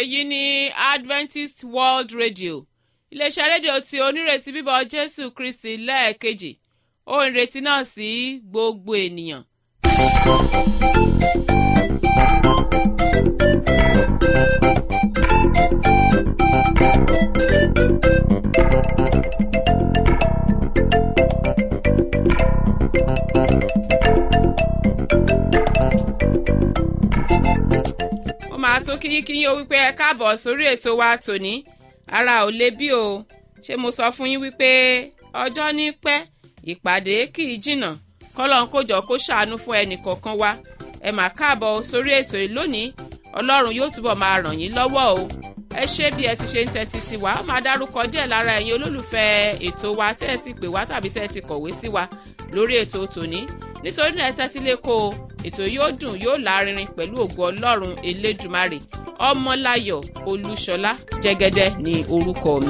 èyí ni adventist world radio iléeṣẹ́ rédíò tí onírètí bíbọ̀ jésù kristi lẹ́ẹ̀kejì ohun ìrètí náà sí gbogbo ènìyàn. ó máa tún kíyínkíyín ó wípé ẹ káàbọ̀ sórí ètò wa tòní ara ò le bí o ṣé mo sọ fún yín wípé ọjọ́ ní pẹ́ ìpàdé kì í jìnnà kọ́lọ́n kó jọ kó ṣàánú fún ẹnì kọ̀ọ̀kan wa ẹ mà káàbọ̀ sórí ètò yìí lónìí ọlọ́run yóò túbọ̀ máa ràn yín lọ́wọ́ o ẹ ṣé bí ẹ ti ṣe ń tẹ́tí sí wa ó máa dárúkọ díẹ̀ lára ẹ̀yin olólùfẹ́ ètò wa tẹ́ ẹ ti pè wá tàbí tẹ́ ẹ ti kọ̀wé sí wa lórí ètò tòní nítorí náà ẹ tẹ́tí lé kó o ètò yóò dùn yóò lárinrin pẹ̀lú ògo ọlọ́run elédùmarè ọmọláyọ̀ olúṣọlá jẹ́gẹ́dẹ́ ní orúkọ mi.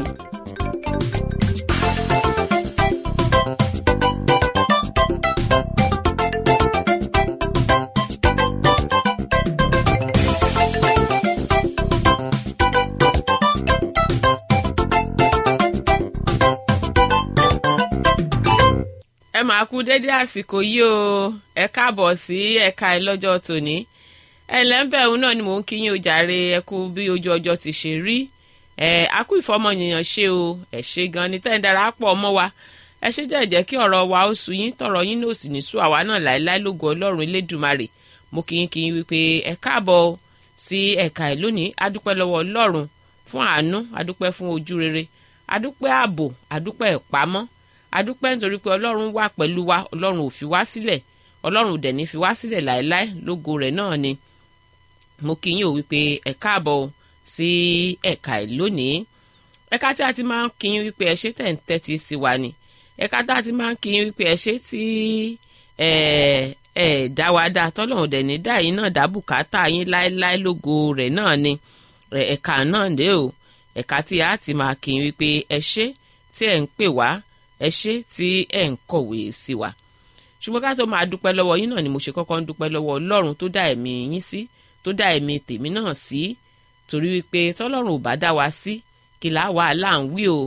ẹ máa kú dédé àsìkò yìí o ẹ káàbọ̀ sí ẹ̀ka ẹ lọ́jọ́ tòní ẹ lẹ́ńbẹ̀ òun náà ni mò ń kí yín o jàre ẹ kú bí ojú ọjọ́ ti ṣe rí ẹ akú ìfọmọnìyàn ṣe o ẹ ṣe gan ni tẹ́ ń darapọ̀ mọ́ wa ẹ ṣe jẹ́ jẹ́ kí ọ̀rọ̀ wa ó sú yín tọ̀rọ̀ yín náà sì ní sú àwa náà láéláé lógo ọlọ́run elédùmarè mo kí yín kí yín wípé ẹ káàbọ̀ sí ẹ̀ka ẹ̀ lónìí adúpẹ́ lọ́wọ́ ọlọ́run fún àánú adúpẹ́ fún ojú rere adúpẹ́ ààbò adúpẹ́ ìpamọ́ adúpẹ́ nítorí pé ọlọ́run wà pẹ̀lú wa ọlọ́run ò fi wá sílẹ̀ ọlọ́run ò dẹ̀ ní fi wá sílẹ̀ láéláé lógo rẹ̀ náà ni mo kí yín ò wípé ẹ káàbọ̀ sí ẹ̀ka ẹ̀ lónìí ẹ̀ka tí a ti máa ń kí yín wípé ẹ ṣé tẹ̀ ń tẹ́tí sí wa ni ẹ̀ka tí a ti máa ń kí yín wípé ẹ ṣé tí ẹ ẹ dá wa dá tọ́lọ́run dẹ̀ ní dá yín náà dá bùkátà yín láéláé lógo rẹ̀ náà ni ẹ̀ka náà dé o ẹ̀ka tí a ti máa kí yín wípé ẹ ṣé tí ẹ̀ ń pè wá ẹ ṣé tí ẹ̀ ń kọ̀wé sí wa ṣùgbọ́n ká tó máa dúpẹ́ lọ́wọ́ yín náà ni mo ṣe kọ́kọ́ ń dúpẹ́ lọ́wọ́ ọlọ́run tó dá ẹ̀mí yín sí tó dá ẹ̀mí tèmi náà sí torí wípé tọ́lọ́run ò bá dá wa sí kí là wà là ń wí o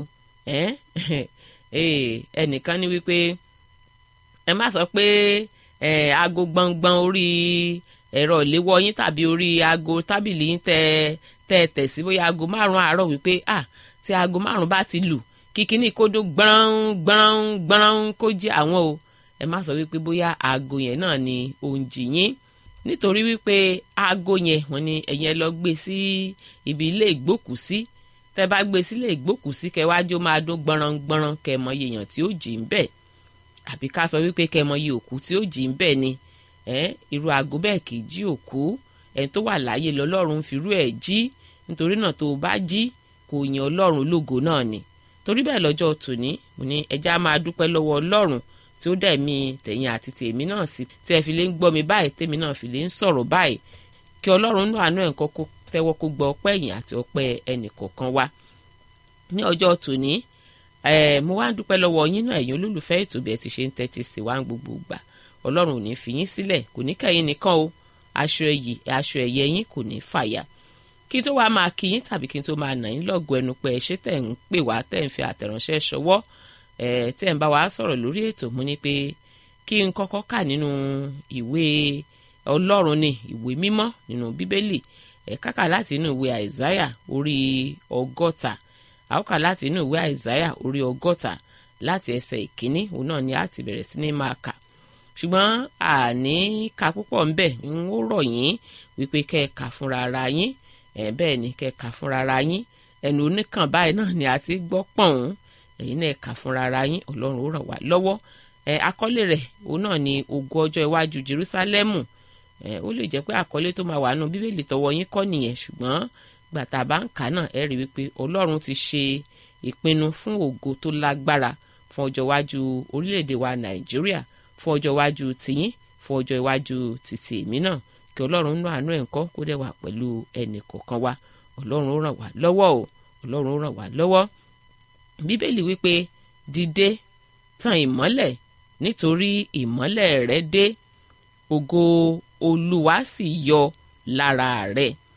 ẹnìkan ní wípé ẹ má sọ pé aago gbọ̀ngbọ̀n orí ẹ̀rọ ìléwọ́ yín tàbí orí aago tábìlì yín tẹ tẹ tẹ̀ sí bóyá aago márùn-ún àárọ̀ wípé ah tí aago márùn-ún bá ti lù kíkíní kódó gbọ́n gbọ́n gbọ́n kó jẹ́ àwọn o ẹ má sọ wípé bóyá aago yẹn náà ni òǹjì yín nítorí wípé aago yẹn wọ́n ní ẹ̀yin ẹ lọ gbé sí ibi ilé ìgbókùsí tẹ bá gbé sílé ìgbókùsí kẹwájú máa dún gbọ́nrán gbọ́nrán kẹmọ iye èèyàn tí ó jì ń bẹ̀ àbí ká sọ wípé kẹmọ iye òkú tí ó jì ń bẹ̀ ni ẹ irú aago bẹ́ẹ̀ kì í jí òkú ẹni tó wà láàyè lọ́lọ́run firú ẹ̀ jí nítorí náà tó o bá jí kò yan ọlọ́run lógo náà ni torí bẹ́ẹ̀ lọ́jọ́ tòní mo ní ẹja máa dúpẹ́ lọ́wọ́ ọlọ́run tí ó dá ẹ̀mí tẹ̀yìn àti tèmi náà sí tí ẹ fi lè ń gbọ́ mi báyìí tèmi náà fi lè ń sọ̀rọ̀ báyìí kí ọlọ́run náà àánú ẹ̀ ń kọ́kọ́ tẹ́wọ́ kó gbọ́ ọpẹ́ ẹ̀yìn àti ọpẹ́ ẹnì kọ̀ọ̀kan wa ní ọjọ́ tòní mo wá ń dúpẹ́ lọ́wọ́ yín náà ẹ̀yin olólùfẹ́ ètò bí ẹ ti ṣe ń tẹ́tí sí wa ń gbogbo gbà ọlọ́run ò ní fi yín sílẹ̀ kò ní kẹ́yìn nìkan o aṣọ ẹ̀yì aṣọ ẹ̀yẹ yín kò ní fàya kí n tó wá máa kí yín tàbí kí n tó máa nà yín lọ́gọ̀ ẹnu pé ẹ ṣé tẹ̀ ń pè wá tẹ̀ ń fi àtẹ̀ránṣẹ́ ṣọwọ́ ẹ̀ tẹ̀ ń bá wa sọ̀rọ̀ lórí ètò mú ni pé kí n kọ́kọ́ kà nínú ìwé ọlọ́run ni ìwé mímọ́ nínú bíbélì ẹ̀ kákà láti inú ìwé àìsáyà orí ọgọ́ta àwòkà láti inú ìwé àìsáyà orí ọgọ́ta láti ẹsẹ̀ ìkíní òun náà ni a ti bẹ̀rẹ̀ sí ní máa kà ṣùgbọ́n àní ka púpọ̀ ń bẹ̀ ń ó rọ̀ yín wípé kẹ́ ẹ kà fúnra ara yín ẹ̀ bẹ́ẹ̀ ni kẹ́ ẹ kà fúnra ara yín ẹnu oníkàn báyìí náà ni a ti gbọ́ pọ̀n ẹ̀yin náà kà fúnra ara yín ọlọ́run ó ràn wá lọ́wọ́ ẹ̀ àkọlé rẹ̀ òun náà ni ogun ọjọ́ iwájú Jerúsálẹ́mù ẹ̀ ó lè jẹ́ pé àkọlé tó máa wà nù bíbélì tọwọ́ yín kọ́ nìyẹn ṣùgbọ́n gbàtà bá ń kà náà ẹ rí wípé ọlọ́run ti ṣe ìpinnu fún ògo tó lágbára fún ọjọ́ iwájú orílẹ̀-èdè wa Nàìjíríà fún ọjọ́ iwájú tìyín fún ọjọ́ iwájú títì èmi náà kí ọlọ́run nú àánú ẹ̀ ń kọ́ kó dẹ̀ wà pẹ̀lú ẹnì kọ̀ọ̀kan wa ọlọ́run ó ràn wá lọ́wọ́ o ọlọ́run ó ràn wá lọ́wọ́ bíbélì wípé dìde tan ìmọ́lẹ̀ nítorí ìmọ́lẹ̀ rẹ dé ògo olúwa sì yọ lára rẹ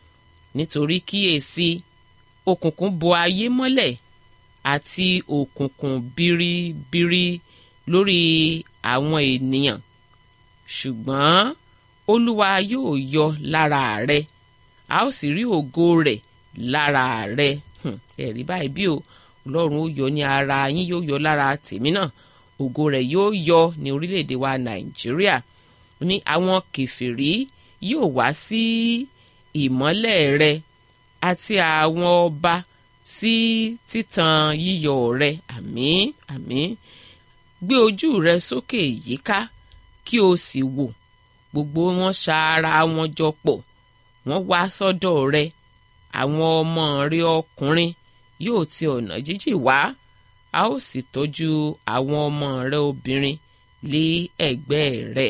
nítorí kíyèsí òkùnkùn bo ayé mọ́lẹ̀ àti òkùnkùn biribiri lórí àwọn ènìyàn ṣùgbọ́n olúwa yóò yọ lára rẹ a ó sì rí ògo rẹ̀ lára rẹ ẹ̀rí báyìí bí o ọlọ́run ó yọ ní ara yín yóò yọ lára tèmi náà ògo rẹ̀ yóò yọ ní orílẹ̀-èdè wa nàìjíríà ní àwọn kẹfìrí yóò wá sí ìmọ́lẹ̀ rẹ àti àwọn ọba sí títan yíyọ rẹ àmín àmín gbé ojú rẹ sókè yíká kí o sì wò gbogbo wọn ṣara wọn jọ pọ̀ wọ́n wá sọ́dọ̀ rẹ àwọn ọmọ rẹ ọkùnrin yóò ti ọ̀nà jíjìn wá a ó sì tọ́jú àwọn ọmọ rẹ obìnrin lé ẹ̀gbẹ́ rẹ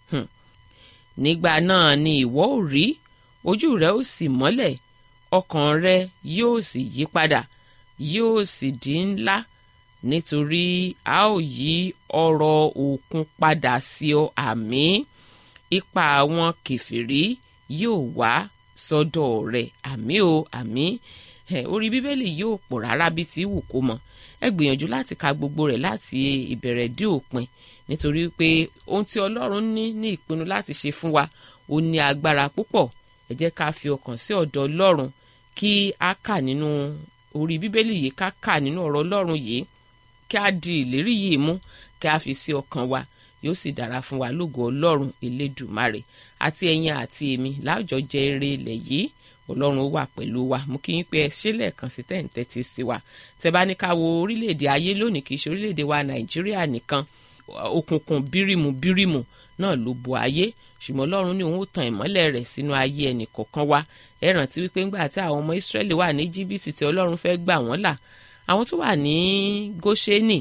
nígbà náà ni ìwọ ò rí ojú rẹ ó sì mọ́lẹ̀ ọkàn rẹ yóò sì yí padà yóò sì di ńlá nítorí a ó yí ọrọ̀ òkun padà sí ọ àmín ipa àwọn kẹfìrí yóò wá sọ́dọ̀ rẹ àmín o àmín orí bíbélì yóò pọ̀ rárá bí ti wù kó mọ ẹ gbìyànjú láti ka gbogbo rẹ̀ láti ìbẹ̀rẹ̀ dé òpin nítorí pé ohun tí ọlọ́run ní ní ìpinnu láti ṣe fún wa ó ní agbára púpọ̀ ẹ jẹ́ ká fi ọkàn sí ọ̀dọ̀ ọlọ́run kí a kà nínú orí bíbélì yìí ká kà nínú ọ̀rọ̀ ọlọ́run yìí kí a di ìlérí yìí mú kí a fi sí ọkàn wa yóò sì dára fún wa lógo ọlọ́run elédùmarè àti ẹ̀yin àti èmi láwùjọ jẹ eré ilẹ̀ yìí ọlọ́run ó wà pẹ̀lú wa mú kí n pé ẹ ṣe lẹ́ẹ̀kan sí tẹ̀ǹtẹ̀ ti sí wa tẹ bá ní ká wo orílẹ̀-èdè ayé lónìí kì í ṣe orílẹ̀-èdè wa nàìjíríà nìkan òkùnkùn bírímù bírímù náà ló bo ayé ṣùgbọ́n ọlọ́run ní òun ó tan ìmọ́lẹ̀ rẹ̀ sínú ayé ẹnì kọ̀ọ̀kan wa ẹ rántí wípé ńgbà tí àwọn ọmọ ìsírẹ́lì wà ní jìbìtì tí ọlọ́run fẹ́ gbà wọ́n là àwọn tó wà ní góṣẹ́nì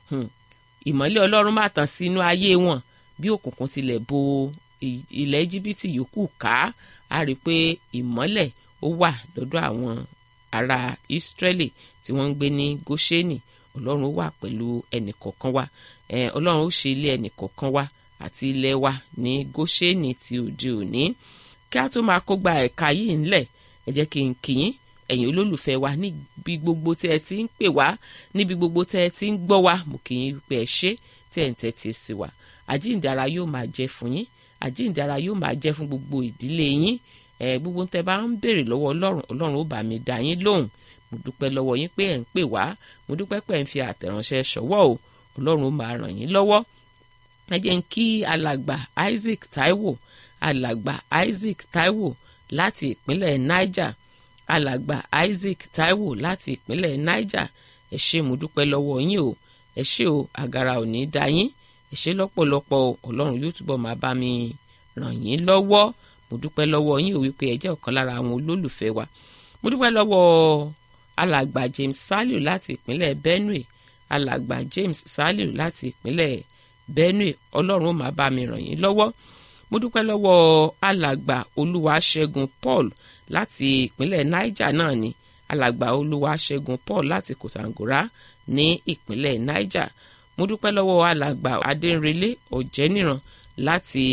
ìmọ́lẹ̀ ọlọ́run máa tàn sínú ayé wọn bí òkùnkùn tilẹ̀ bo ilẹ̀ jìbìtì yòókù ká a rí i pé ìmọ́lẹ̀ ó wà lọ́dọ̀ àwọn ará ìsírẹ́lì tí wọ́n ń gbé ní góṣẹ́nì ọlọ́run ó wà pẹ̀lú ẹnì kọ̀ọ̀kan wa ọlọ́run ó ṣe ilé ẹnì kọ̀ọ̀kan wa àti ilẹ̀ wa ní góṣẹ́nì ti òde òní kí a tó máa kó gba ẹ̀ka yìí ńlẹ̀ ẹ jẹ́ kí n kì í ẹ̀yin olólùfẹ́ wa níbi gbogbo tí ẹ ti ń pè wá níbi gbogbo tí ẹ ti ń gbọ́ wa mo kì í pé ẹ ṣe tí ẹ ń tẹ́tí sí wa àjíǹdara yóò máa jẹ́ fún yín àjíǹdara yóò máa jẹ́ fún gbogbo ìdílé yín ẹ gbogbo tẹ bá ń béèrè lọ́wọ́ ọlọ́run ọlọ́run ó bá mi dá yín lóhùn mo dúpẹ́ lọ́wọ́ yín pé ẹ̀ ń pè wá mo dúpẹ́ pé ẹ̀ ń fi àtẹ̀ránṣẹ́ ṣọwọ́ o ọlọ́run ó máa ràn yín lọ́wọ́ ẹ jẹ́ ń kí alàgbà Isaac Taiwo alàgbà Isaac Taiwo láti ìpínlẹ̀ Niger alàgbà Isaac Taiwo láti ìpínlẹ̀ Niger ẹ ṣé mo dúpẹ́ lọ́wọ́ yín o ẹ ṣé o àgàrà ò ní dá yín ẹ ṣé lọ́pọ̀lọpọ̀ o ọlọ́run yóò túbọ̀ máa bá mi ràn yín lọ́wọ́ mo dúpẹ́ lọ́wọ́ yín o wípé ẹ jẹ́ ọ̀kan lára àwọn olólùfẹ́ wa mo dúpẹ́ lọ́wọ́ alàgbà James Saliu láti ìpínlẹ̀ Benue alàgbà James Saliu láti ìpínlẹ̀ Benue ọlọ́run ó máa bá mi ràn yín lọ́wọ́ mo dúpẹ́ lọ́wọ́ alàgbà Olúwaṣẹ́gun Paul láti ìpínlẹ̀ Niger náà ni alàgbà Olúwaṣẹ́gun Paul láti Kòtàngórá ní ìpínlẹ̀ Niger mo dúpẹ́ lọ́wọ́ alàgbà Adéǹrelé Ọ̀jẹ́níran láti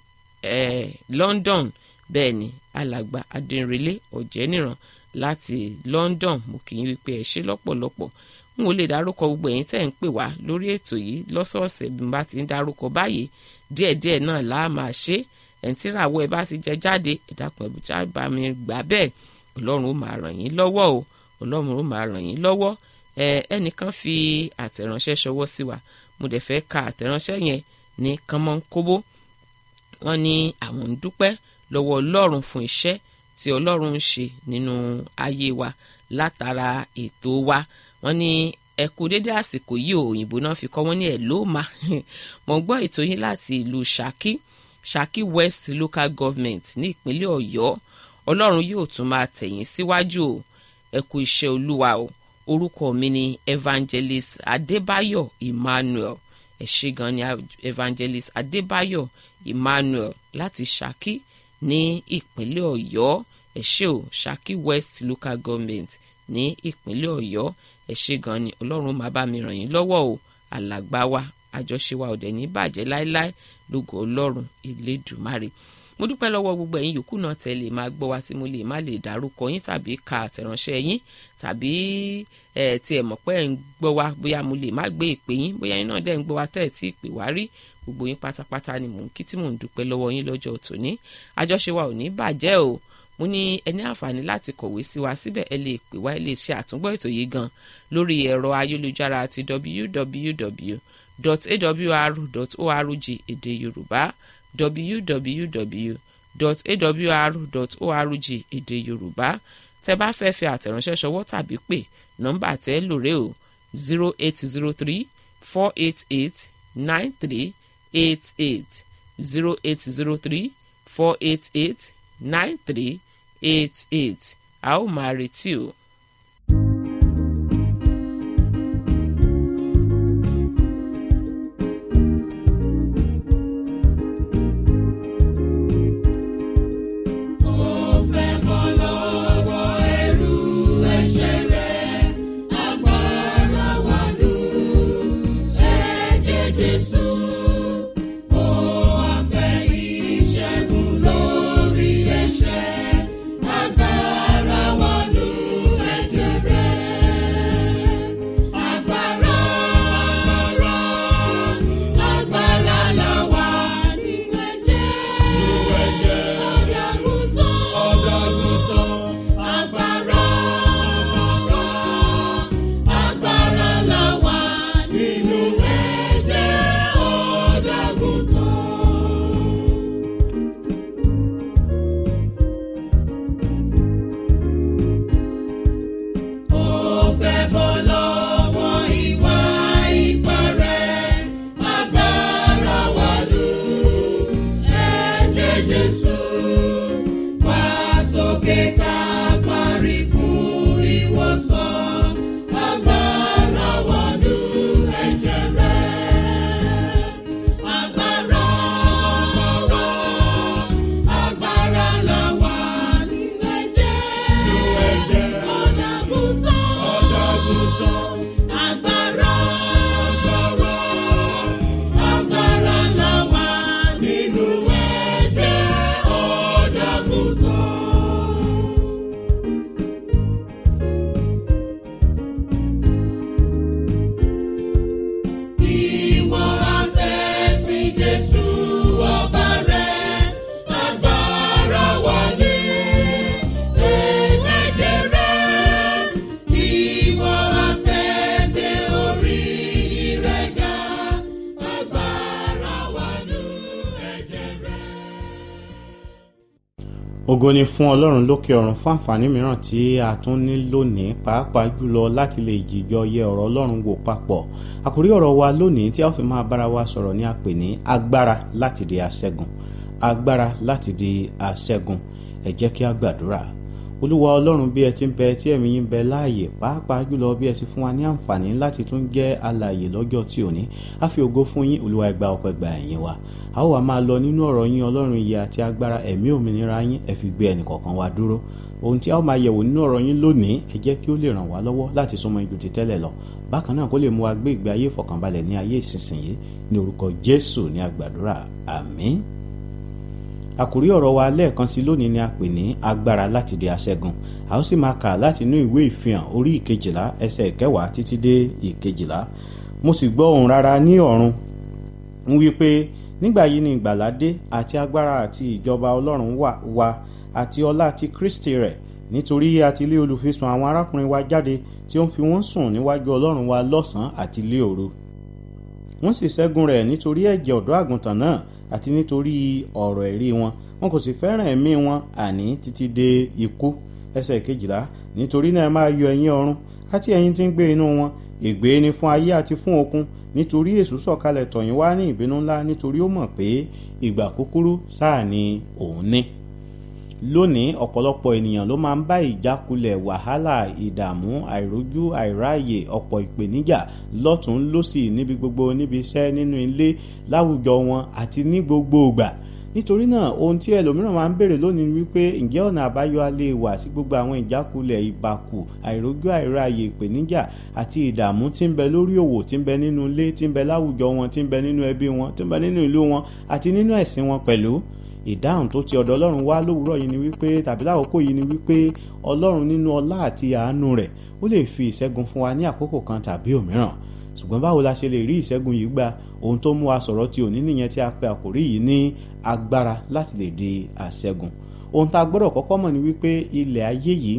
eh, London bẹ́ẹ̀ ni alàgbà Adéǹrelé Ọ̀jẹ́níran láti London mo kì í wípé ẹ ṣé lọ́pọ̀lọpọ̀ n ò lè dárúkọ gbogbo ẹ̀yin tẹ́ ń pè wá lórí ètò yìí lọ́sọ̀ọ̀sẹ̀ bí n bá ti ń dárúkọ báyìí díẹ̀díẹ̀ náà là á máa ṣe ẹ̀ǹ tí ìràwọ̀ ẹ bá ti jẹ jáde ẹ̀dàkùn ẹ̀bùjá bá mi gbà bẹ́ẹ̀ ọlọ́run ó máa ràn yín lọ́wọ́ o ọlọ́run ó máa ràn yín lọ́wọ́ ẹ ẹnìkan fi àtẹ̀ránṣẹ́ ṣọwọ́ sí wa mo dẹ̀ fẹ́ ka àtẹ̀ránṣẹ́ yẹn ní kánmọ́nkóbó wọ́n ní àwọn ń dúpẹ́ lọ́wọ́ ọlọ́run fún iṣẹ́ tí ọlọ́run ń ṣe nínú ayé wa látara ètò wa wọ́n ní ẹ kú dédé àsìkò yìí òyìnbó náà fi kọ́ wọ́n ní ẹ̀ ló mà mọ̀ ń gbọ́ ètò yín láti ìlú Ṣakí Ṣakí West Local Government ní ìpínlẹ̀ Ọ̀yọ́ ọlọ́run yóò tún máa tẹ̀yìn síwájú o ẹ kú iṣẹ́ olúwa o orúkọ mi ni Evangelist Adébáyọ̀ Emmanuel ẹ ṣé gan ni Evangelist Adébáyọ̀ Emmanuel láti Ṣakí ní ìpínlẹ̀ Ọ̀yọ́ ẹ ṣé o Ṣakí West Local Government ní ìpínlẹ̀ Ọ̀yọ́ ẹ ṣé gan ni ọlọ́run máa bá mi ràn yín lọ́wọ́ o alàgbà wa àjọṣe wa ò dẹ̀ ní bàjẹ́ láéláé lógo ọlọ́run elédùmarè mo dúpẹ́ lọ́wọ́ gbogbo ẹ̀yin yòókù náà tẹ́ lè máa gbọ́ wa tí mo lè má lè dárúkọ yín tàbí ka àtẹ̀ránṣẹ́ yín tàbí ẹ̀ tí ẹ̀ mọ̀ pé ẹ̀ ń gbọ́ wa bóyá mo lè má gbé ìpè yín bóyá yín náà dẹ̀ ń gbọ́ wa tẹ́ ẹ̀ tí ì pè wá rí gbogbo yín pátápátá ni mò ń kí tí mò ń dúpẹ́ lọ́wọ́ yín lọ́jọ́ tòní àjọṣe wa ò ní bàjẹ́ o mo ní ẹ ní àǹfààní láti kọ̀wé sí wa síbẹ̀ ẹ lè pè wá ẹ lè ṣe àtúngbọ́ ètò yìí gan lórí ẹ̀rọ ayélujára ti www.awr.org èdè yorùbá www.awr.org èdè yorùbá tẹ́ bá fẹ́ fi àtẹ̀ránṣẹ́ ṣọwọ́ tàbí pè nọ́mbà tẹ́ lóore o zero eight zero three four eight eight nine three eight eight zero eight zero three four eight eight nine three eight eight a ó máa retí o. ògo ni fún ọlọ́run lókè ọ̀run fún àǹfààní mìíràn tí a tún ní lónìí pàápàá jùlọ láti lè jìjọ yẹ ọ̀rọ̀ ọlọ́run wò papọ̀ àkórí ọ̀rọ̀ wa lónìí tí a ó fi máa bára wa sọ̀rọ̀ ní a pè ní agbára láti di aṣẹ́gun agbára láti di aṣẹ́gun ẹ jẹ́ kí a gbàdúrà olúwa ọlọ́run bí ẹ ti ń bẹ tí ẹ̀mí yín bẹ láàyè pàápàá jùlọ bí ẹ ti fún wa ní àǹfààní láti tún jẹ́ alààyè lọ́jọ́ tí ò ní a fi ògo fún yín olúwa ẹgbà ọpẹ́ gba ẹ̀yìn wa a ó wá máa lọ nínú ọ̀rọ̀ yín ọlọ́run ìyè àti agbára ẹ̀mí òmìnira yín ẹ fi gbé ẹnìkọ̀ọ̀kan wa dúró ohun tí a ó máa yẹ̀wò nínú ọ̀rọ̀ yín lónìí ẹ jẹ́ kí ó lè ràn wá lọ́wọ́ láti súnmọ́ ibi ti tẹ́lẹ̀ lọ bákan náà kó lè mú wa gbé ìgbé ayé ìfọ̀kànbalẹ̀ ní ayé ìsinsìnyí ní orúkọ jésù ní àgbàdúrà àmín àkòrí ọ̀rọ̀ wa lẹ́ẹ̀kan sí lónìí ni a pè ní agbára láti di aṣẹ́gun a ó sì máa kà láti inú ìwé ìfihàn orí ìkejìlá ẹsẹ̀ ìkẹwàá títí dé ìkejìlá mo sì gbọ́ ohùn rara ní ọ̀run ń wí pé nígbà yìí ni ìgbàlà dé àti agbára àti ìjọba ọlọ́run wà wá àti ọlá ti kristi rẹ̀ nítorí a ti lé olùfisùn àwọn arákùnrin wa jáde tí ó ń fi wọ́n sùn níwájú ọlọ́run wa lọ́sàn-án àti lé òru wọ́n sì ṣẹ́gun rẹ̀ nítorí ẹ̀jẹ̀ ọ̀dọ́ àgùntàn náà àti nítorí ọ̀rọ̀ ẹ̀rí wọn wọn kò sì fẹ́ràn ẹ̀mí wọn àní títí dé ikú ẹsẹ̀ kejìlá nítorí náà máa yọ ẹ̀yin ọ̀run àti ẹ̀yin tí ń gbé inú wọn ègbé ni fún ayé àti fún òkun nítorí èṣù sọ̀kalẹ̀ tọ̀yìn wá ní ìbínú ńlá nítorí ó mọ̀ pé ìgbà kúkúrú sáà ni òun ní lónìí ọ̀pọ̀lọpọ̀ ènìyàn ló máa ń bá ìjákulẹ̀ wàhálà ìdààmú àìrójú àìráàyè ọ̀pọ̀ ìpèníjà lọ́tún lọ́sì níbi gbogbo níbi iṣẹ́ nínú ilé láwùjọ wọn àti ní gbogbo ìgbà nítorí náà ohun tí ẹlòmíràn máa ń béèrè lónìí wípé ǹjẹ́ ọ̀nà àbáyọ alẹ́ wà sí gbogbo àwọn ìjákulẹ̀ ìbàkù àìrójú àìráàyè ìpèníjà àti ìdààmú tí ń bẹ lórí òwò tí ń bẹ nínú ilé tí ń bẹ láwùjọ wọn tí ń bẹ nínú ẹbí wọn tí ń bẹ nínú ìlú wọn àti nínú ẹ̀sìn wọn pẹ̀lú ìdáhùn tó ti ọ̀dọ̀ ọlọ́run wá lówùúrọ̀ yìí ni wípé tàbí lákòókò yìí ni wípé ọlọ́run nínú ọlá àti àánú rẹ̀ ó lè fi ìṣẹ́gun fún wa ní àkókò kan tàbí òmíràn ṣùgbọ́n báwo la ṣe lè rí ìṣẹ́gun yìí gbà ohun tó mú wa sọ̀rọ̀ ti òní nìyẹn tí a pe àkòrí yìí ní agbára láti lè di àṣẹ́gun ohun tá a gbọ́dọ̀ kọ́kọ́ mọ̀ ni wípé ilẹ̀ ayé yìí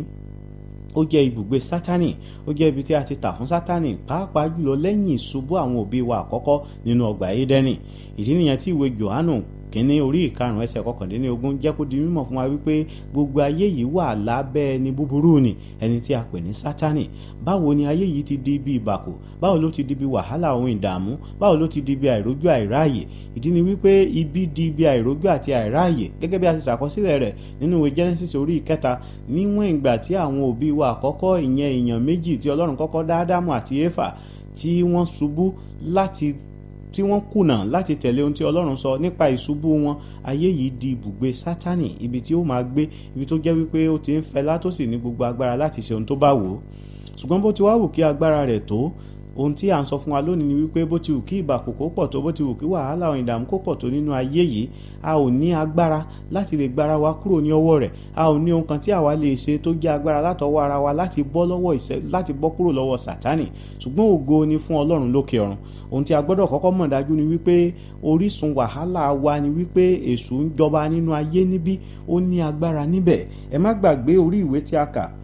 ó jẹ́ ibùgbé sátánì ó jẹ́ ibi tí a ti tà fún sátánì pàápàá jùlọ lẹ́yìn ìṣubú àwọn òbí wa àkọ́kọ́ nínú ọgbà édẹ́nì ìdí nìyẹn tí ìwé johannu kínní orí ìkarùn ẹsẹ̀ kọkàndínlógún jẹ́ kó di mímọ̀ fún wa wípé gbogbo ayé yìí wà lábẹ́ ẹni búburú ni ẹni tí a pè ní sátánì báwo ni ayé yìí ti di ibi ìbàkù báwo ló ti di ibi wàhálà ohun ìdààmú báwo ló ti di ibi àìrójú àìráàyè ìdí ni wípé ibi di ibi àìrójú àti àìráàyè gẹ́gẹ́ bí a ti ṣàkọsílẹ̀ rẹ̀ nínú ìwé genesis orí ìkẹta níwọ̀n ìgbà tí àwọn òbí wa àkọ́kọ́ ìyẹn èèyàn méjì tí ọlọ́run kọ́kọ́ dá ádámù àti éfà tí wọ́n ṣubú láti tí wọ́n kùnà láti tẹ̀lé ohun tí ọlọ́run sọ nípa ìṣubú wọn ayé yìí di ibùgbé sátánì ibi tí ó máa gbé ibi tó jẹ́ wípé ó ti ń fẹlá tó sì ní gbogbo agbára láti ṣe ohun tó bá wò ó ṣùgbọ́n bó ti wá wù kí agbára rẹ̀ tó ohun tí à ń sọ fún wa lónìí ni wípé bó ti wù kí ìbàkù kó pọ̀ tó bó ti wù kí wàhálà ohun ìdààmú kó pọ̀ tó nínú ayé yìí a ò ní agbára láti lè gbára wa kúrò ní ọwọ́ rẹ̀ a ò ní ohun kan tí àwa lè ṣe tó jẹ́ agbára látọwọ́ ara wa láti bọ́ lọ́wọ́ ìṣẹ́ láti bọ́ kúrò lọ́wọ́ sátánì ṣùgbọ́n ògo ni fún ọlọ́run lókè ọ̀run ohun tí a gbọ́dọ̀ kọ́kọ́ mọ̀ dájú ni wípé orísun wàhálà wa ni wípé èṣù ń jọba nínú ayé níbí ó ní agbára níbẹ̀ ẹ má gbàgbé orí ìwé tí a kà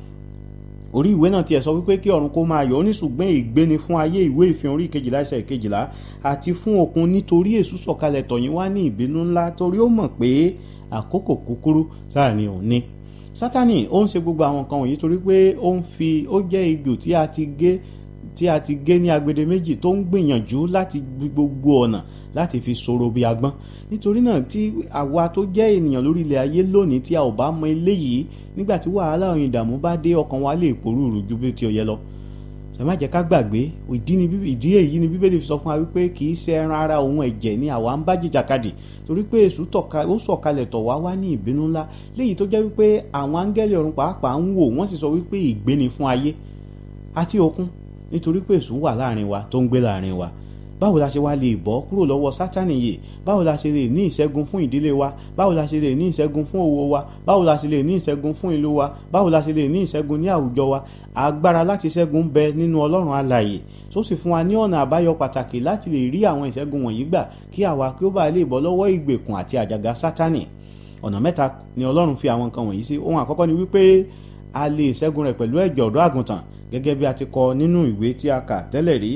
orí ìwé náà tiẹ̀ sọ wípé kí ọ̀run kó máa yọ̀ ó ní ṣùgbọ́n ìgbéni fún ayé ìwé ìfihàn orí kejìlá ẹsẹ̀ kejìlá àti fún òkun nítorí èṣù sọ̀kalẹ̀ tọ̀yìn wá ní ìbínú ńlá torí ó mọ̀ pé àkókò kúkúrú sáà ni òun ní. sátani ó ń ṣe gbogbo àwọn nǹkan wọ̀nyí torí pé ó ń fi ó jẹ́ ejò tí a ti gé tí a ti gé ní agbede méjì tó ń gbìyànjú láti gbogbo ọ̀nà láti fi sọ̀rọ̀ bí agbọ́n nítorí náà tí àwa tó jẹ́ ènìyàn lórí ilẹ̀ ayé lónìí tí a ò bá mọ eléyìí nígbà tí wàhálà òyìn ìdààmú bá dé ọkàn wa lè pòrúurú ju bí ti ó yẹ lọ ẹ má jẹ́ ká gbàgbé ìdí ni ìdí èyí ni bíbélì fi sọ fún wa wípé kì í ṣe ẹran ara òun ẹ̀jẹ̀ ni àwa ń bá jìjàkadì torí pé èṣù ó sọ̀kalẹ̀ tọ̀ wá wá ní ìbínú ńlá léyìí tó jẹ́ wípé àwọn áńgẹ́lì ọ̀run pàápàá ń wò wọ́n sì sọ wípé ìgbéni fún ayé àti òkun nítorí pé èṣù wà láàrin wa tó ń gbé láàrin wa báwo la ṣe wá lè bọ́ kúrò lọ́wọ́ sátánì yìí báwo la ṣe lè ní ìṣẹ́gun fún ìdílé wa báwo la ṣe lè ní ìṣẹ́gun fún owó wa báwo la ṣe lè ní ìṣẹ́gun fún ìlú wa báwo la ṣe lè ní ìṣẹ́gun ní àwùjọ wa agbára láti ṣẹ́gun bẹ nínú ọlọ́run alààyè tó sì fún wa ní ọ̀nà àbáyọ pàtàkì láti lè rí àwọn ìṣẹ́gun wọ̀nyí gbà kí àwa kí ó bá lè bọ́ lọ́wọ́ ìgbèkùn àti àjàgà sátánì ọ̀nà mẹ́ta ni ọlọ́run fi àwọn nǹkan wọ̀nyí sí ohun àkọ́kọ́ ni wípé a lè ṣẹ́gun rẹ̀ pẹ̀lú ẹ̀jẹ̀ ọ̀dọ́ àgùntàn gẹ́gẹ́ bí a ti kọ nínú ìwé tí a kà tẹ́lẹ̀ rí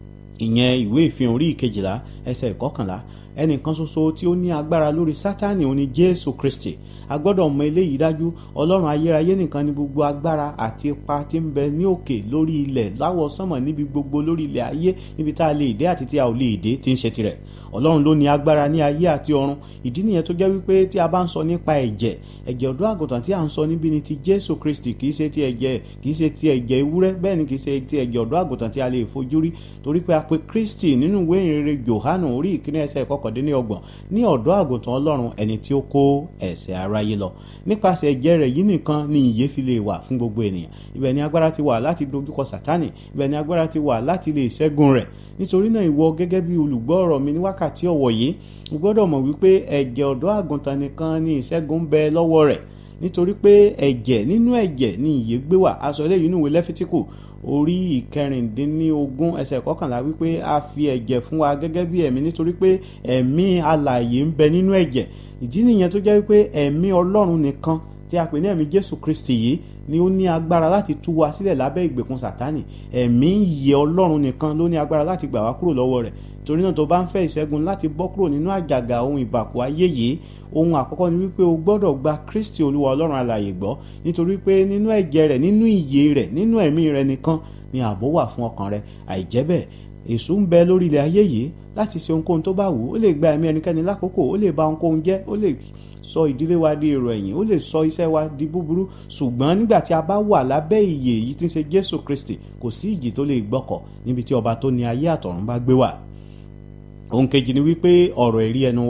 ìyẹn ìwé ìfihàn orí ìkejìlá ẹsẹ̀ ìkọkànlá ẹnìkan ṣoṣo tí ó ní agbára lórí sátánì òní jésù kristi a gbọ́dọ̀ mọ eléyìí dájú ọlọ́run ayérayé nìkan ni gbogbo agbára àti ipa tí ń bẹ ní òkè lórí ilẹ̀ láwọ̀ sánmọ̀ níbi gbogbo lórí ilẹ̀ ayé níbi tá a lè dé àti tí a ò lè dé tí ń ṣe tirẹ̀ ọlọ́run ló ní agbára ní ayé àti ọ̀run ìdí nìyẹn tó jẹ́ wípé tí a bá ń sọ nípa ẹ̀jẹ̀ ẹ̀jẹ̀ ọ̀dọ́ àgùntàn tí a ń sọ níbi ni ti jésù kristi kì í ṣe ti ẹ̀jẹ̀ kì í ṣe ti ẹ̀jẹ̀ ewúrẹ́ bẹ́ẹ̀ ni kì í ṣe ti ẹ̀jẹ̀ ọ̀dọ́ àgùntàn tí a lè fojú rí torí pé a pe kristi nínú ìwé ìrere johanu orí ìkíní ẹsẹ̀ kọkàndínlọ́gbọ̀n ní ọ̀dọ́ àgùntàn ọlọ́run ẹni tí ó kó ẹ̀ṣẹ̀ aráyé lọ nípasẹ̀ ẹ̀jẹ̀ rẹ̀ yìí nìkan ni ìyè fi lè wà fún gbogbo ènìyàn ibẹ̀ ni agbára ti wà láti dojúkọ sátánì ibẹ̀ ni agbára ti wà láti lè ṣẹ́gun rẹ̀ nítorí náà ìwọ gẹ́gẹ́ bí olùgbọ́ ọ̀rọ̀ mi ní wákàtí ọ̀wọ̀ yìí o gbọ́dọ̀ mọ̀ wípé ẹ̀jẹ̀ ọ̀dọ́ àgùntàn nìkan ni ìṣẹ́gun bẹ lọ́wọ́ rẹ̀ nítorí pé ẹ̀jẹ̀ nínú ẹ̀jẹ̀ ni ìyè gbé wà aṣọ eléyìí nínú ìwé lẹ́fítíkù orí ìkẹrìndínlógún ẹsẹ̀ kọkànlá wípé a fi ẹ̀jẹ̀ fún wa gẹ́gẹ́ bí ẹ̀mí nítorí pé ẹ̀mí alààyè ń bẹ nínú ẹ̀jẹ̀ ìdí nìyẹn tó jẹ́ wípé ẹ̀mí ọlọ́run nìkan tí a pè ní ẹ̀mí jésù kristi yìí ni ó ní agbára láti tú wa sílẹ̀ lábẹ́ ìgbèkùn sátánì ẹ̀mí ìyè ọlọ́run nìkan ló ní agbára láti gbà wá kúrò lọ́wọ́ rẹ̀ torí náà tó bá ń fẹ́ ìṣẹ́gun láti bọ́ kúrò nínú àjàgà ohun ìbàkú ayé yìí ohun àkọ́kọ́ ni wípé o gbọ́dọ̀ gba kristi olúwa ọlọ́run alààyè gbọ́ nítorí pé nínú ẹ̀jẹ̀ rẹ̀ nínú ìyè rẹ̀ nínú ẹ̀mí rẹ̀ nìkan ni ààbò wà fún ọkàn rẹ̀ àìjẹ́ bẹ́ẹ̀ èṣù ń bẹ lórí ilẹ̀ ayé yìí láti ṣe ohunkóhun tó bá wù ú ó lè gba ẹ̀mí ẹnikẹ́ni lákòókò ó lè ba ohunkóhun jẹ́ ó lè sọ ìdílé wa di èrò ẹ̀yìn ó lè sọ iṣẹ́ wa di búburú ṣùgbọ́n nígbà tí a bá wà lábẹ́ ìyè yìí tí ń ṣe jésù kristi kò sí ìjì tó lè gbọ́kọ̀ níbi tí ọba tó ní ayé àtọ̀run bá gbé wà ohun kejì ni wípé ọ̀rọ̀ ẹ̀rí ẹnu wa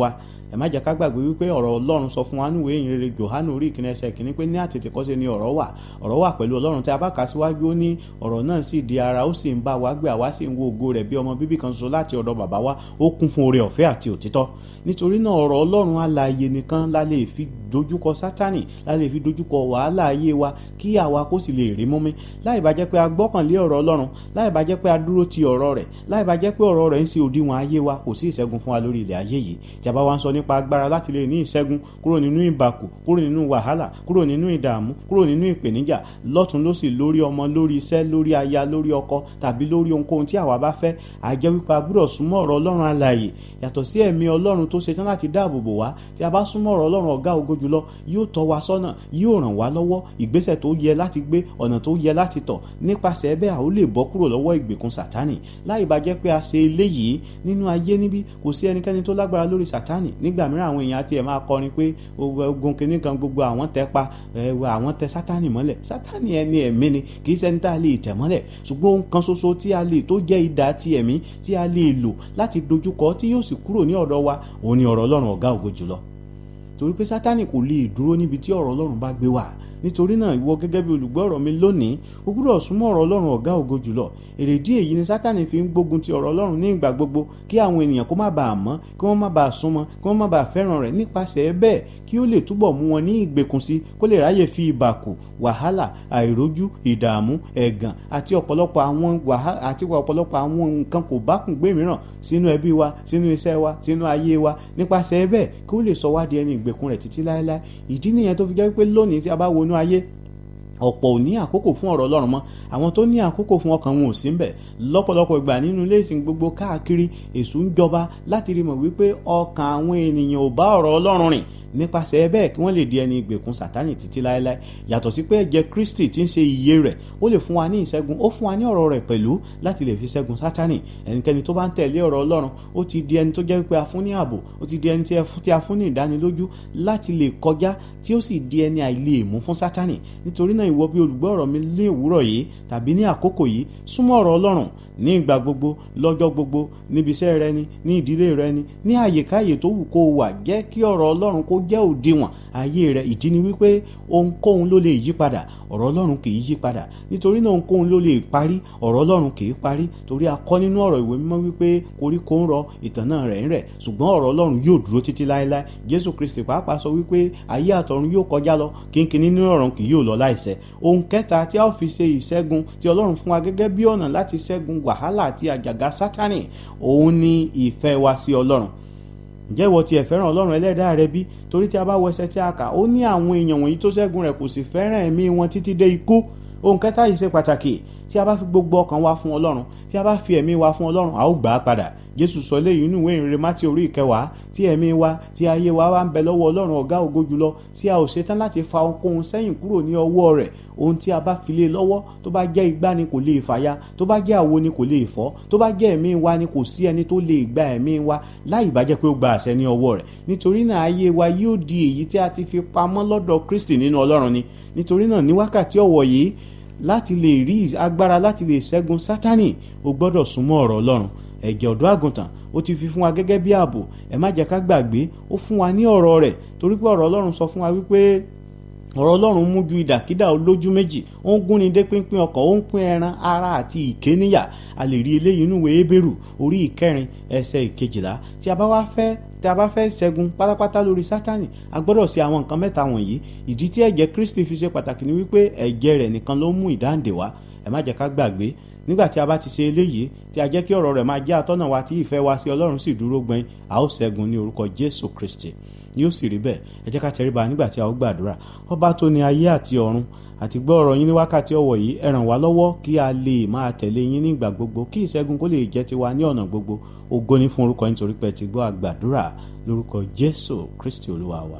ẹ má jẹ́ ká gbàgbé wípé ọ̀rọ̀ ọlọ́run sọ fún wa níwèé ìyìn rere Jòhánù orí ìkíní ẹsẹ̀ kìíní pé ní àtètèkọ́ṣe ni ọ̀rọ̀ wà ọ̀rọ̀ wà pẹ̀lú ọlọ́run tí a bá kà síwájú ó ní ọ̀rọ̀ náà sì di ara ó sì ń bá wa gbé àwa sì ń wo ògo rẹ̀ bí ọmọ bíbí kan ṣoṣo láti ọ̀dọ̀ bàbá wa ó kún fún oore ọ̀fẹ́ àti òtítọ́ nítorí náà ọ̀rọ̀ ọlọ́run alààyè nìkan la lè fi dojúkọ sátánì la lè fi dojúkọ wàhálà ayé wa kí àwa kó sì lè rí mọ́mí láì bá jẹ́ pé a gbọ́kànlé ọ̀rọ̀ ọlọ́run láì bá jẹ́ pé a dúró ti ọ̀rọ̀ rẹ̀ láì bá jẹ́ pé ọ̀rọ̀ rẹ̀ ń ṣe òdiwọ̀n ayé wa kò sí ìṣẹ́gun fún wa lórí ilẹ̀ ayé yìí tí a bá wá ń sọ nípa agbára láti lè ní ìṣẹ́gun kúrò nínú ìbàkù kúrò nínú wàhálà kúrò nínú ìdààmú kúrò nínú ìpèníjà lọ́tún lósì lórí ọmọ lórí iṣẹ́ lórí aya lórí ọkọ tàbí lórí ohunkóhun tí àwa bá fẹ́ a jẹ́ wípé a gbúdọ̀ súnmọ́ ọ̀rọ̀ ọlọ́run alààyè yàtọ̀ sí ẹ̀mí ọlọ́run tó ṣetán láti dáàbò bò wá tí a bá súnmọ́ ọ̀rọ̀ ọlọ́run ọ̀gá ògo jùlọ yóò tọ́ wa sọ́nà yóò ràn wá lọ́wọ́ ìgbésẹ̀ tó yẹ láti gbé ọ̀nà tó yẹ láti tọ̀ nípasẹ̀ bẹ́ẹ̀ a ó lè bọ́ kúrò lọ́wọ́ ìgbèkùn sátánì láì bá jẹ́ pé a ṣe eléyìí nínú ayé níbí kò sí ẹnikẹ́ni tó lágbára lórí sátánì nígbà mìíràn àwọn èèyàn àti ẹ̀ máa kọrin pé ogun kìíní kan gbogbo àwọn tẹ pa àwọn tẹ sátánì mọ́lẹ̀ sátánì ẹni ẹ̀mí ni kì í ṣẹni tá a lè tẹ̀ mọ́lẹ̀ ṣùgbọ́n ohun kan ṣoṣo tí a lè tó jẹ́ idà ti ẹ̀mí tí a lè lò láti dojúkọ tí yóò sì kúrò ní ọ̀dọ̀ wa òun ni ọ̀rọ̀ ọlọ́run ọ̀gá ògo jùlọ torí pé sátánì kò lè dúró níbi tí ọ̀rọ̀ ọlọ́run bá gbé wà nítorí náà ìwọ gẹ́gẹ́ bí olùgbọ́ ọ̀rọ̀ mi lónìí o gbúdọ̀ súnmọ́ ọ̀rọ̀ ọlọ́run ọ̀gá ògo jùlọ èrèdí èyí ni sátánì fi ń gbógun ti ọ̀rọ̀ ọlọ́run ní ìgbà gbogbo kí àwọn ènìyàn kó má bàa mọ̀ kí wọ́n má bàa súnmọ́ kí wọ́n má bàa fẹ́ràn rẹ̀ nípasẹ̀ bẹ́ẹ̀ kí ó lè túbọ̀ mú wọn ní ìgbèkùn sí kó lè ráyè fi ìbàkù wàhálà àìrójú ìdààmú ẹ̀gàn àti ọ̀pọ̀lọpọ̀ àwọn wàhálà àti ọ̀pọ̀lọpọ̀ àwọn nǹkan kò bá kùn gbé mìíràn sínú ẹbí wa sínú iṣẹ́ wa sínú ayé wa nípasẹ̀ bẹ́ẹ̀ kí ó lè sọ wá di ẹni ìgbèkùn rẹ̀ títí láéláé ìdí nìyẹn tó fi jẹ́ pé lónìí tí a bá wọnú ayé ọ̀pọ̀ ò ní àkókò fún ọ̀rọ̀ ọlọ́run mọ́ àwọn tó ní àkókò fún ọkàn wọn ò sí mbẹ̀ lọ́pọ̀lọpọ̀ ìgbà nínú ilé ìsìn gbogbo káàkiri èṣù ń jọba láti rí mọ̀ wípé ọkàn àwọn ènìyàn ò bá ọ̀rọ̀ ọlọ́run rìn nípasẹ̀ bẹ́ẹ̀ kí wọ́n lè di ẹni ìgbèkùn sátánì títí láéláé yàtọ̀ sí pé ẹ̀jẹ̀ kristi tí ń ṣe iye rẹ̀ ó lè fún wa ní ìṣẹ́gun ó fún wa ní ọ̀rọ̀ rẹ̀ pẹ̀lú láti lè fi ṣẹ́gun sátánì ẹnikẹ́ni tó bá ń tẹ̀lé ọ̀rọ̀ ọlọ́run ó ti di ẹni tó jẹ́ pé a fún ní ààbò ó ti di ẹni tí a fún ní ìdánilójú láti lè kọjá tí ó sì di ẹni àìlè mú fún sátánì nítorí náà ìwọ bí olùgbọ́ ọ̀rọ̀ mi ní òwúrọ̀ yìí tàbí ní àkókò yìí súnmọ́ ọ̀rọ̀ ọlọ́run ní ìgbà gbogbo lọ́jọ́ gbogbo níbi iṣẹ́ rẹ ni ní ìdílé rẹ ni ní àyèkáyè tó wù kó o wà jẹ́ kí ọ̀rọ̀ ọlọ́run kó jẹ́ òdiwọ̀n ayé rẹ ìdí ni wípé ohunkóhun ló lè yí padà ọ̀rọ̀ ọlọ́run kì í yí padà nítorí náà ohunkóhun ló lè parí ọ̀rọ̀ ọlọ́run kì í parí torí a kọ́ nínú ọ̀rọ̀ ìwé mímọ́ wípé koríko ń rọ ìtàn náà rẹ̀ ń rẹ̀ ṣùgbọ́n ọ̀rọ̀ ọlọ́run yóò dúró títí láéláé jésù kristi pàápàá sọ wípé ayé àtọ̀run yóò kọjá lọ kínkín nínú ọ̀run kì yóò lọ láìṣẹ ohun kẹta tí a ó fi ṣe ìṣẹ́gun tí ọlọ́run fún wa gẹ́gẹ́ bí ọ̀nà láti ṣẹ́gun wàhálà àti àjàgà sátánì òun ni ìfẹ́ wa sí ọlọ́run ǹjẹ́ ìwọ tiẹ̀ fẹ́ràn ọlọ́run ẹlẹ́dàá rẹ bí torí tí a bá wọ ẹsẹ̀ tí a kà ó ní àwọn èèyàn wọ̀nyí tó ṣẹ́gun rẹ̀ kò sì fẹ́ràn ẹ̀mí wọn títí dé ikú ohun kẹta yìí ṣe pàtàkì tí a bá fi gbogbo ọkàn wa fún ọlọ́run tí a bá fi ẹ̀mí wa fún ọlọ́run a ó gbà á padà jésù sọ léyìí nínú ìwé ìrere mátí orí ìkẹwàá tí ẹ̀mí wa tí ayé wa wá ń bẹ lọ́wọ́ ọlọ́run ọ̀gá ògo jùlọ tí a ò ṣetán láti fa ohunkóhun sẹ́yìn kúrò ní ọwọ́ rẹ̀ ohun tí a bá fi lé lọ́wọ́ tó bá jẹ́ igbá ni kò lè fàya tó bá jẹ́ àwo ni kò lè fọ́ tó bá jẹ́ ẹ̀mí wa ni kò sí ẹni tó lè gba ẹ̀mí wa láì bá jẹ́ pé ó gba àṣẹ ní ọwọ́ rẹ̀ nítorí náà ayé wa yóò di èyí tí a ti fi pamọ́ lọ́dọ̀ kristi nínú ọlọ́run ni nítorí náà ní wákàtí ọ̀wọ̀ yìí láti lè rí agbára láti lè ṣẹ́gun sátánì o gbọ́dọ̀ súnmọ́ ọ̀rọ̀ ọlọ́run ẹ̀jẹ̀ ọ̀dọ́ àgùntàn ó ti fi fún wa gẹ́gẹ́ bí ààbò ẹ má jẹ́ ká gbàgbé ó fún wa ní ọ̀rọ̀ rẹ̀ torí pé ọ̀rọ̀ ọlọ́run sọ fún wa wípé ọ̀rọ̀ ọlọ́run mú ju ìdàkídà olójú méjì ó ń gúnni dé pínpín ọkàn ó ń pín ẹran ara àti ìké níyà a lè rí eléyìí nínú ìwé Hébérù orí ìkẹrin ẹsẹ̀ ìkejìlá tí a bá wá fẹ́ tí a bá fẹ́ ṣẹ́gun pátápátá lórí sátánì a gbọ́dọ̀ ṣe àwọn nǹkan mẹ́ta wọ̀nyí ìdí tí ẹ̀jẹ̀ Kristi fi ṣe pàtàkì ni wípé ẹ̀jẹ̀ rẹ̀ nìkan ló mú ìdáǹdè wá ẹ má jẹ́ ká gbàgbé nígbà tí a bá ti ṣe eléyìí tí a jẹ́ kí ọ̀rọ̀ rẹ̀ máa jẹ́ àtọ́nà wa tí ìfẹ́ wa sí Ọlọ́run sì dúró gbẹ́n a ó ṣẹ́gun ní orúkọ Jésù Kristi yóò sì rí bẹ́ẹ̀ ẹ jẹ́ ká tẹríba nígbà tí a ó gbàdúrà ọba tó ní ayé àti ọ̀run àti gbọ́ ọ̀rọ̀ yín ní wákàtí ọ̀wọ̀ yìí ẹ ràn wá lọ́wọ́ kí a lè máa tẹ̀lé yín nígbà gbogbo kí ìṣẹ́gun kó lè jẹ́ tiwa ní ọ̀nà gbogbo ògo ní fún orúkọ yín torí pé ti gbọ́ àgbàdúrà lórúkọ Jésù Kristi Olúwa wa.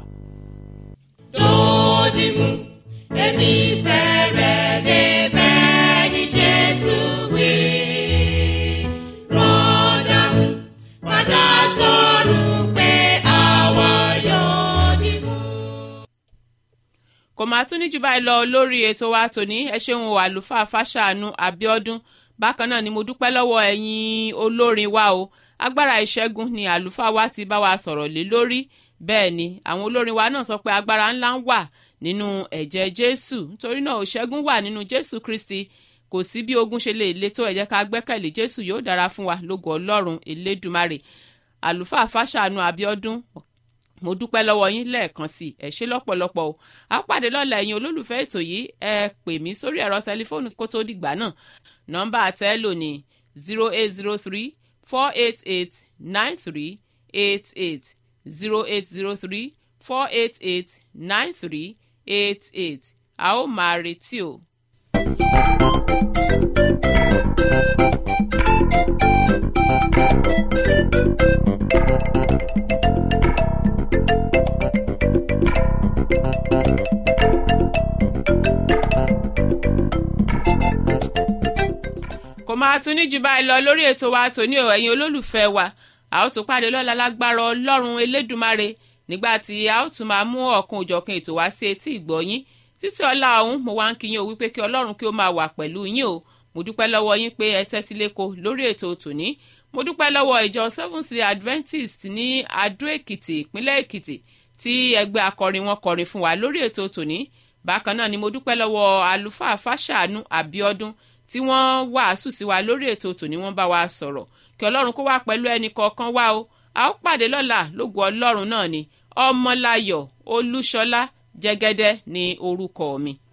lódìmú èmi fẹ́ rẹ̀ débẹ̀ ní Jésù wí. rọ́dà padà sọ̀rọ̀ pé àwa yóò dìmú. kò máa tún ní jù báyìí lọ lórí ètò wa tòní ẹ ṣeun o àlùfáà fàṣàánú àbíọ́dún bákan náà ni mo dúpẹ́ lọ́wọ́ ẹ̀yin olórin wa o agbára ìṣẹ́gun ni àlùfáà wa ti bá wa sọ̀rọ̀ lé lórí bẹ́ẹ̀ ni àwọn olórin wa náà sọ pé agbára ńlá ń wà nínú ẹ̀jẹ̀ jésù nítorí náà ìṣẹ́gun wà nínú jésù kristi kò sí bí ogun ṣe lè le tó ẹ jẹ́ ká gbẹ́kẹ̀lé jésù yóò dára fún wa lógo ọlọ́run elédùmarè àlùfáà fàṣàánú abiodun mo dúpẹ́ lọ́wọ́ yín lẹ́ẹ̀kan sí ẹ ṣé lọ́pọ̀lọpọ̀ o a pàdé lọ́la ẹ̀yin olólùfẹ́ ètò yìí ẹ pè mí sórí ẹ̀rọ tẹlifóònù kó tó dìgbà náà nọ́mbà àtẹ́lò ní zero eight zero three four eight eight nine three eight eight zero eight zero three four eight eight nine three eight eight a ó máa retí o. kò máa tún ní jù báyìí lọ lórí ètò wa tòní o ẹ̀yin olólùfẹ́ wa a ó tún pàdé lọ́la lágbára ọlọ́run elédùmarè nígbà tí a ó tún máa mú ọ̀kan òjọ̀kan ètò wá sí etí ìgbọ̀yín títí ọlá ọ̀hún mo wá ń kí yín o wípé kí ọlọ́run kí ó máa wà pẹ̀lú yín o mo dúpẹ́ lọ́wọ́ yín pé ẹ tẹ́tí léko lórí ètò tòní mo dúpẹ́ lọ́wọ́ ìjọ seventh day adventist ní adó èkìtì ìpínlẹ̀ èkìtì tí ẹgbẹ́ akọrin wọn kọrin fún wa lórí ètò tòní bákan náà ni mo dúpẹ́ lọ́wọ́ àlùfáà fàṣàánú àbíọ́dún tí wọ́n wàásù sí wa lórí ètò tòní wọ́n bá wa sọ̀rọ̀ kí ọlọ́run kó wá pẹ̀lú ẹnì kọ̀ọ̀kan wá o a ó pàdé lọ́la lógo ọlọ́run náà ni ọmọláyọ̀ olúṣọlá jẹ́gẹ́dẹ́ ní orúkọ mi